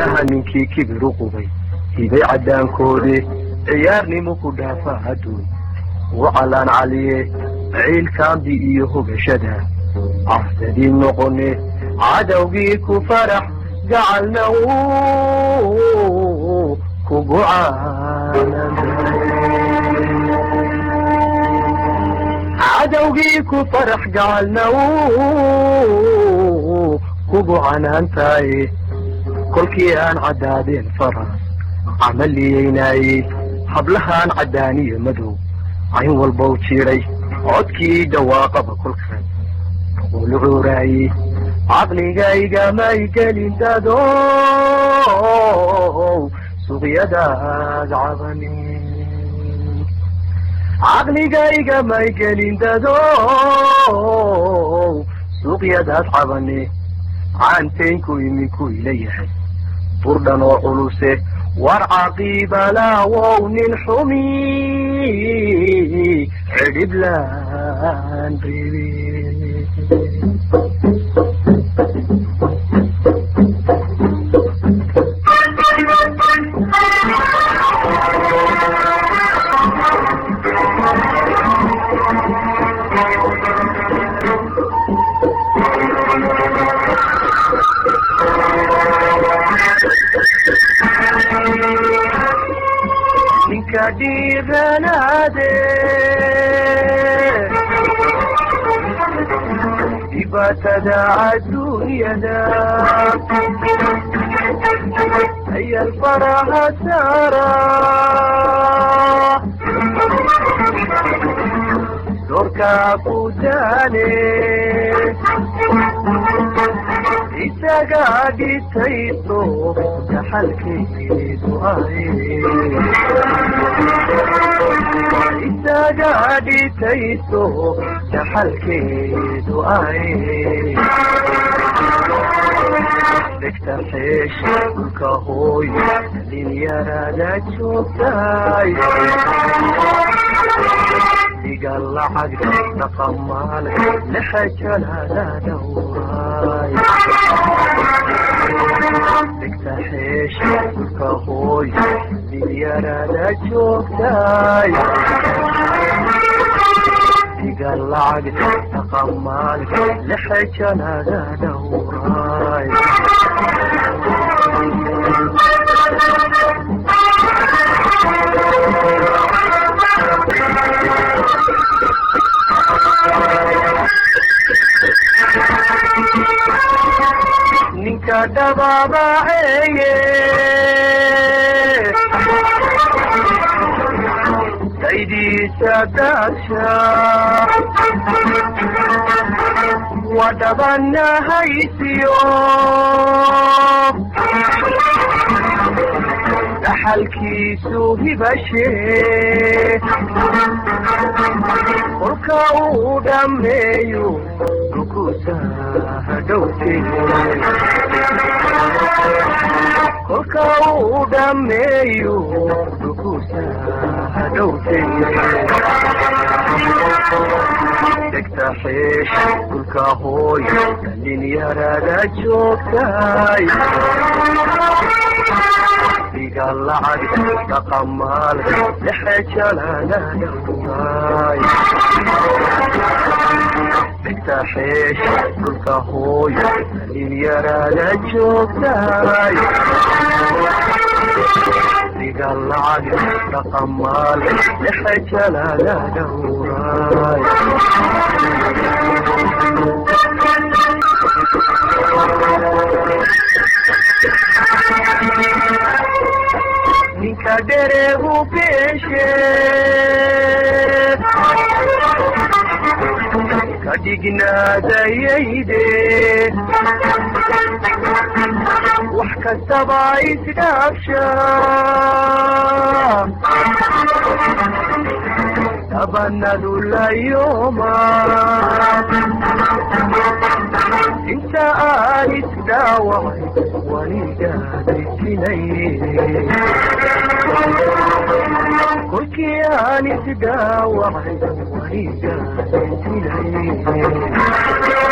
caanaha ninkii kibiru qubay hibay caddaankoode ciyaarnimu ku dhaafa adduun u calaan caliye ciilkaambi iyo hogashada cafsadii noqone cadowgii ku farax gacalna uu kugu cadowgii ku farax gacalna uu kugu canaantaye kolkii aan caddaadeen faras camaliyeynaayey hablahaan caddaaniyo madow cayn walbow jiidhay codkii dhawaaqaba kolkan ulu cuuraayey caqligaygamay gelin dadow suqyadaad cabani caqligaygamay gelin dadow suuqyadaad cabane caantaynku iminku ila yahay burdhan oo culuse war caqiibalaawow nin xumi cidhiblaan reebe ninka dhiiranaade dhibaatada adduunyada ayal faraha saara doorkaa ku daane isaga dhitayso dhaxalkeedu aye isaga dhitayso dhaxalkeedu aye dhegta xeesha dhulka hooy dhalinyarada joogtay diga lacag dhaqamaal laxajalada dhawraay dhegta xeesha dhulka hooy dhalinyarada joogtay diga lacag dhaqamaal laxajalada dhawraay ninka dhababaceeye daydiisa daasha waa dhabanahaysiyo dhaxalkiisu hibashe kolka uu dhammeeyo dhukusa hadhowte kolka uu dhammeeyo dhukusa hadhowte dhegta xeesh dhulka hooy dhalinyarada joogtay diga lacag dhaqamaal lexejalada dhawraay dhegta xeesh dhulka hooy dhalinyarada joogtay diga lacag dhaqamaal lexejalada dhawraay ninka dhereegu beeshe ka dhignaadayayde wax kastaba isdhaafsha tabanadu layooma inta aan isdhaawacay wanigaadaysinay kolkii aan isdhaawacay wanigaadaysinay